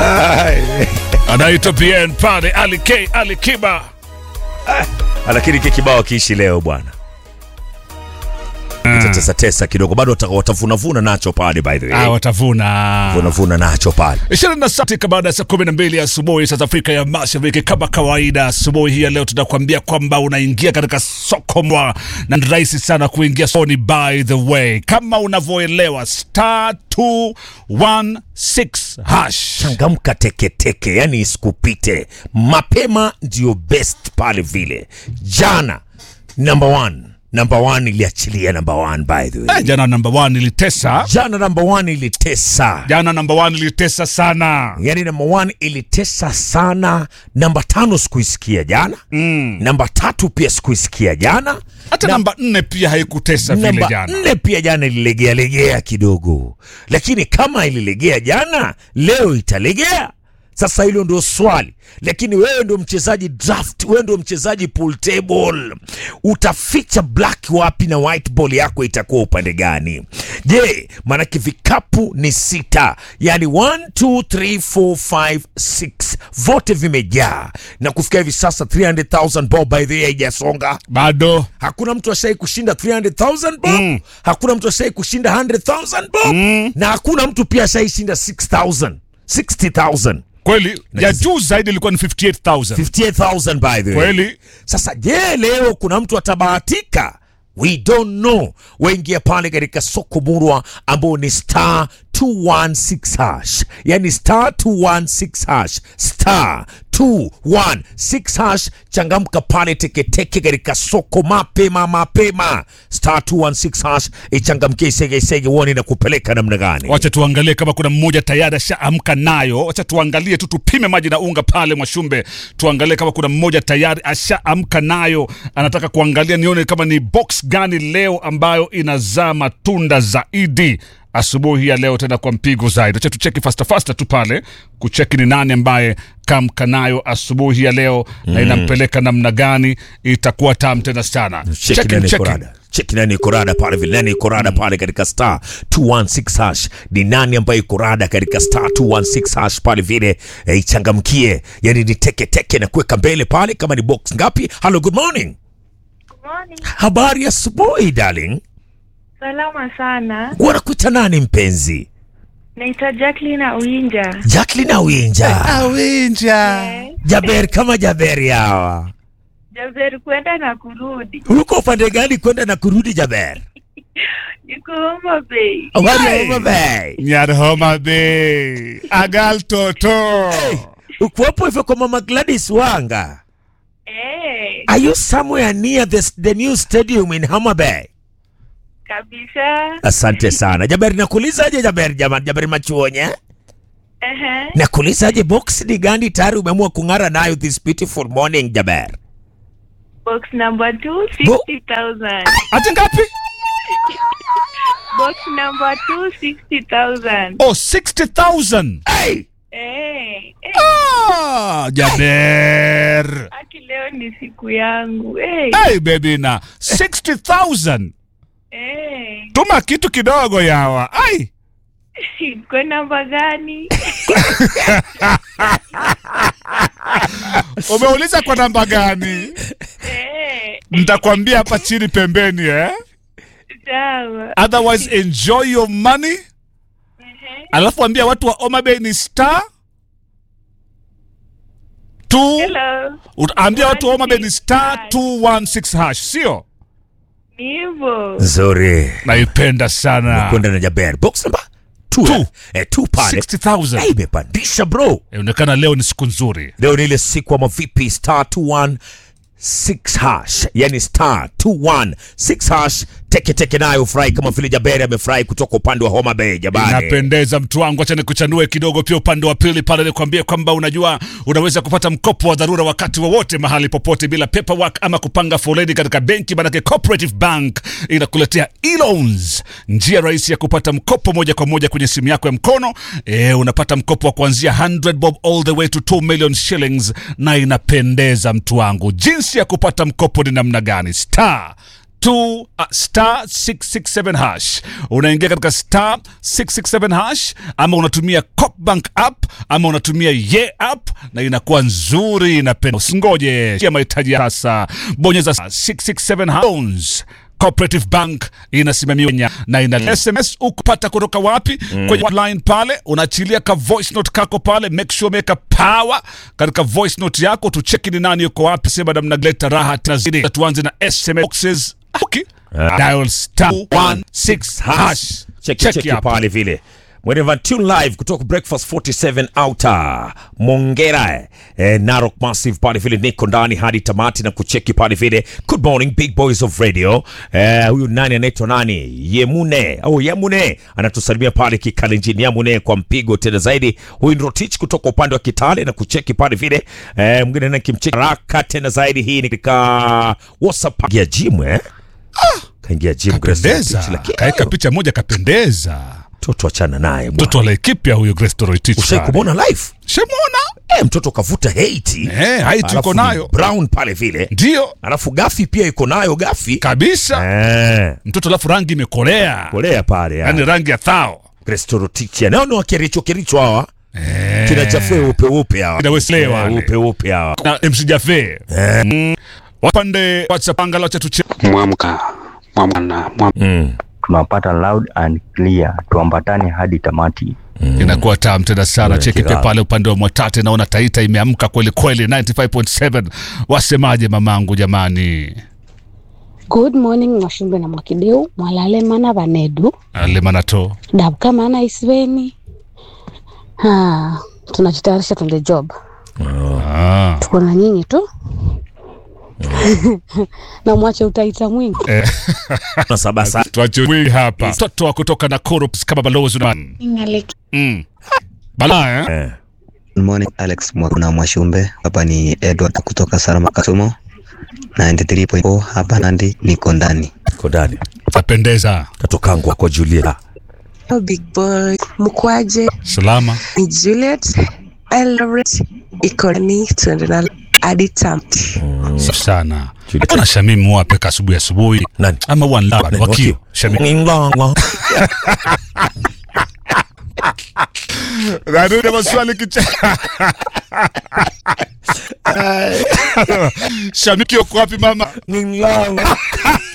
anaitwa bien pale Ali K Ali Kiba lakini kile kibao kiishi leo bwana Itatesa tesa kidogo bado wata- watavunavuna nacho pale by the ah, way watavuna vunavuna nacho pale ishirini na sita baada ya saa kumi na mbili asubuhi saa za Afrika ya Mashariki. Kama kawaida, asubuhi hii ya leo tunakuambia kwamba unaingia katika soko mwa na ni rahisi sana kuingia sokoni. By the way, kama unavyoelewa star 216 hash changamka teketeke yani isikupite mapema ndio best pale vile jana number one number one iliachilia number one by the way Eh, jana number one ilitesa, jana number one ilitesa jana number one ilitesa sana. yani namba one ilitesa sana namba tano sikuisikia jana mm. namba tatu pia sikuisikia jana Hata Na- namba nne pia haikutesa vile namba jana. nne pia jana ililegea legea kidogo lakini kama ililegea jana leo italegea sasa hilo ndio swali lakini wewe ndio mchezaji draft wewe ndio mchezaji pool table utaficha black wapi na white ball yako itakuwa upande gani je maanake vikapu ni sita yani 1 2 3 4 5 6 vote vimejaa na kufikia hivi sasa 300000 ball by the way haijasonga Bado hakuna mtu ashai kushinda 300000 bob mm. hakuna mtu ashai kushinda 100000 bob mm. na hakuna mtu pia ashai shinda 6000 60000 kweli, ya juu zaidi ilikuwa ni 58000 58000 by the way kweli. sasa je leo kuna mtu atabahatika we don't know waingia pale katika soko murwa ambao ni star 216 hash yani star 216 hash star 216 hash changamka pale teketeke katika soko mapema mapema star 216 hash ichangamkie segesege uone na kupeleka namna gani Wacha tuangalie kama kuna mmoja tayari ashaamka nayo. Wacha tuangalie tu, tupime maji na unga pale Mwashumbe, tuangalie kama kuna mmoja tayari ashaamka nayo, anataka kuangalia nione kama ni box gani leo ambayo inazaa matunda zaidi asubuhi ya leo, tena kwa mpigo zaidi. Wacha tucheki fasta fasta tu pale kucheki ni nani ambaye kamka nayo asubuhi ya leo na inampeleka namna gani, itakuwa tam tena sana. cheki nani korada cheki nani korada pale vile nani korada pale katika star 216 hash ni nani ambaye korada katika star 216 hash pale vile eh, ichangamkie yani ni teke teke na kuweka mbele pale kama ni box ngapi hello good morning Morning. habari ya asubuhi darling Salama sana. wanakuita nani mpenzi Naitwa Jacqueline Awinja. Jacqueline Awinja Awinja. Eh, Jaber kama Jaberi hawa Jaber kwenda na kurudi. uko upande gani kwenda na kurudi Jaber Niko Homa Bay. habari ya Hey. Homa Bay Nyar Homa Bay. Agal Toto. ukuwepo hivyo kwa mama Gladys Wanga Eh, Are you somewhere near the, the new stadium in Homa Bay? kabisa. Asante sana Jaberi, nakuulizaje Jaberi? Jamani, Jaberi Machuonye, Ehe. nakuulizaje, box ni gani tayari umeamua kung'ara nayo this beautiful morning Jaber? Box number 2 60,000. Ati ngapi? Box number 2 60,000. Oh, 60,000. Hey! Eh, eh, Ah, Jaber. aki leo ni siku yangu. Eh, Hey baby na 60,000. eh. Tuma kitu kidogo yawa. Ai. Kwa namba gani? Umeuliza kwa namba gani? Eh, Nitakwambia hapa chini pembeni eh? sawa. Otherwise enjoy your money. Ehe. Alafu ambia watu wa Homa Bay ni star two Hello. Utaambia watu wa Homa Bay ni star 216 hash, sio? Ni hivyo. Nzuri, Naipenda sana. kwenda na Jaber box number two, Two. eh? Eh, two pale 60,000. Eh, imepandisha bro. Inaonekana leo ni siku nzuri. Leo ni ile siku ama vipi? Star 216 hash, yani star 216 hash, teke teke nayo ufurahi kama vile Jaberi amefurahi kutoka upande wa Homa Bay. Jabari, Inapendeza mtu wangu, acha nikuchanue kidogo pia upande wa pili pale, nikwambie kwamba unajua unaweza kupata mkopo wa dharura wakati wowote mahali popote bila paperwork ama kupanga foleni katika benki, manake Cooperative Bank inakuletea e-loans, njia rahisi ya kupata mkopo moja kwa moja kwenye simu yako ya mkono. E, unapata mkopo wa kuanzia 100 bob all the way to 2 million shillings, na inapendeza mtu wangu. Jinsi ya kupata mkopo ni namna gani? star 2 uh, star 667 hash unaingia katika star 667 hash ama unatumia Copbank app ama unatumia ye app na inakuwa nzuri inapenda usingoje ya mahitaji ya sasa bonyeza star 667 hash Loans. Cooperative Bank inasimamiwa Kenya na ina SMS ukupata kutoka wapi kwenye line pale, unaachilia ka voice note kako pale, make sure umeweka power katika voice note yako, tucheki ni nani yuko wapi, sema damna gleta raha tena zidi. Tuanze na SMS boxes. Okay. Dial star 16 hash. cheki cheki hapo. pale vile Mwenevan Tune live kutoka Breakfast 47 Outer Mongera eh, Narok Massive pale vile niko ndani hadi tamati na kucheki pale vile. Good morning big boys of radio. Eh, huyu nani anaitwa nani? Yemune au Yemune anatusalimia pale Kikalenjini. Yemune kwa mpigo tena zaidi. Huyu ni Rotich kutoka upande wa Kitale na kucheki pale vile. Eh, mwingine na kimcheki raka tena zaidi. Hii ni katika WhatsApp ya gym eh. Kaingia gym Grace Kapendeza. Rotich, lakini- Kaeka picha moja kapendeza. mtoto achana naye bwana. Mtoto wa Laikipia huyo Grace Toroitich. Ushai kumwona live Shemona? eh, mtoto kavuta hate Eh, height Alafu uko ni nayo. brown pale vile Ndio. alafu gafi pia iko nayo gafi Kabisa. eh, Mtoto alafu rangi imekolea. kolea pale Yaani ya rangi ya thao. Kristorotichia nao ni wakericho kericho hawa kinachafua upe upe hawa Kina Wesley Eh, wale. upe upe hawa na MC Jafe. Mm. Wapande WhatsApp angalau acha tuche. mwamka mwamka na mwamka mm. tunapata loud and clear, tuambatane hadi tamati. Inakuwa tam tena sana. Kuna Cheki pia kirao. pale upande wa Mwatate naona Taita imeamka kweli kweli 95.7. Wasemaje mamangu jamani? good morning mwashumbe na mwakideu mwalale mana vanedu Ale manato. dabuka mana isiveni ha tunajitayarisha twende job Ah. tuko na nyinyi tu na mwache utaita mwingi na sabasa Tuache mwingi hapa. Mtoto wa kutoka Nakuru kama balozi na Mm. Bala eh? eh. Good morning Alex Mwakuna Mwashumbe, hapa ni Edward kutoka Salama Kasumu 93.4 hapa Nandi, niko ndani. kodani Tapendeza. katokangwa kwa Julia Oh, big boy mkwaje Salama. ni Juliet Eldoret ikoni tuende na hadi tamti Safi sana. Juliet. Mbona Shamim wape asubuhi asubuhi? nani Ama wana wakio. Shamim. Ninglangla. Narudi maswali kicha. Shamiki uko wapi mama? Ninglangla.